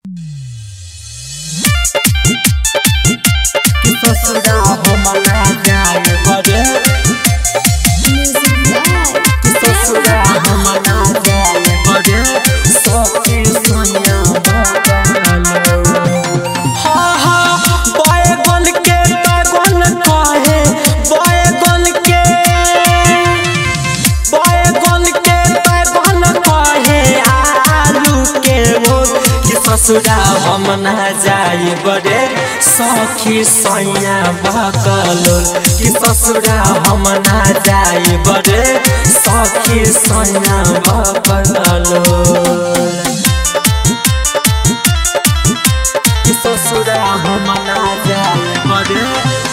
ससुरा हमला जाए बड़े ससुरा हमला जाए बड़े सखी सोनिया बकलो हा हा बैगन के बैगन कहे बैगन के बैगन के बैगन कहे आलू के रोज कि ससुरा हम ना जाए बड़े सखी सैया बकलो कि ससुरा हम ना जाए बड़े सखी सैया बकलो कि ससुरा हम ना जाए बड़े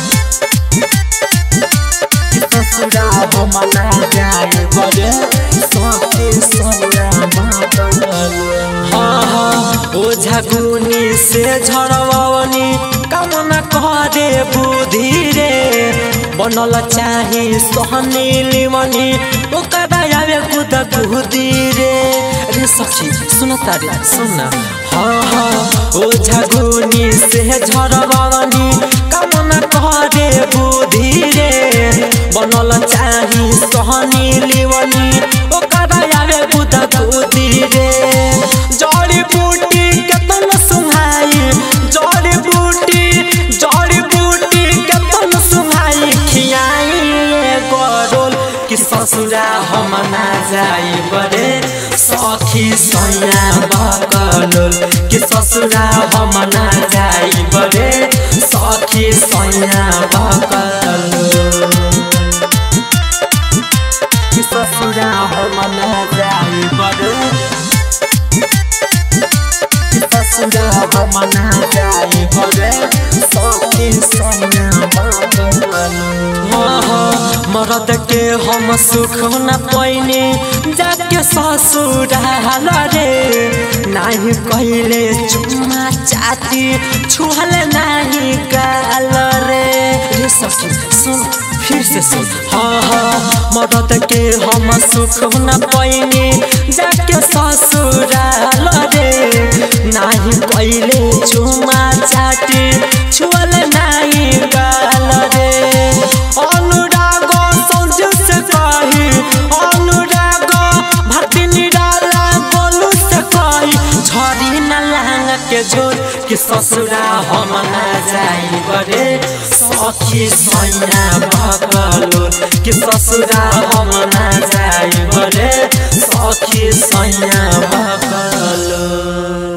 कि ससुरा हम ना जाए बड़े सखी सैया बकलो हाँ हाँ ओ झगुनी से झड़वनी कामना करे बुद्धि रे बनल चाही सहनी लिमनी ओकरा आवे कुद बुद्धि रे रे सखी सुन तारे सुन हाँ हाँ ओ झगुनी से झड़वनी कामना करे बुद्धि रे बनल चाही सहनी लिमनी ओकरा आवे कुद बुद्धि रे जड़ी बूटी केतन सुहाई जड़ी बूटी जड़ी बूटी केतन सुहाई खियाई गरोल कि ससुरा हम ना जाई बड़े सखी सैया बकलोल कि ससुरा हम ना जाई बड़े सखी सैया बकलोल कि ससुरा हम ना जाई बड़े ससुरा हम ना जाए बड़े सखी सैया मरद के हम सुख न पैनी जाके ससुराल रे नाही कहले चुम्मा चाती छुहल नाही गाल रे रे सखी सुन फिर से सुन हाँ हाँ मरद के हम सुख न पैनी जाके ससुराल रे नाही कइले चुमा चाटी छुअल नाही गाल रे अनुराग सौज से कही अनुराग भक्ति निराला बोलू से कही झरी न लांग के जोर कि ससुरा हम ना जाई बड़े सखी सैया बकलो कि ससुरा हम ना जाई बड़े सखी सैया बकलो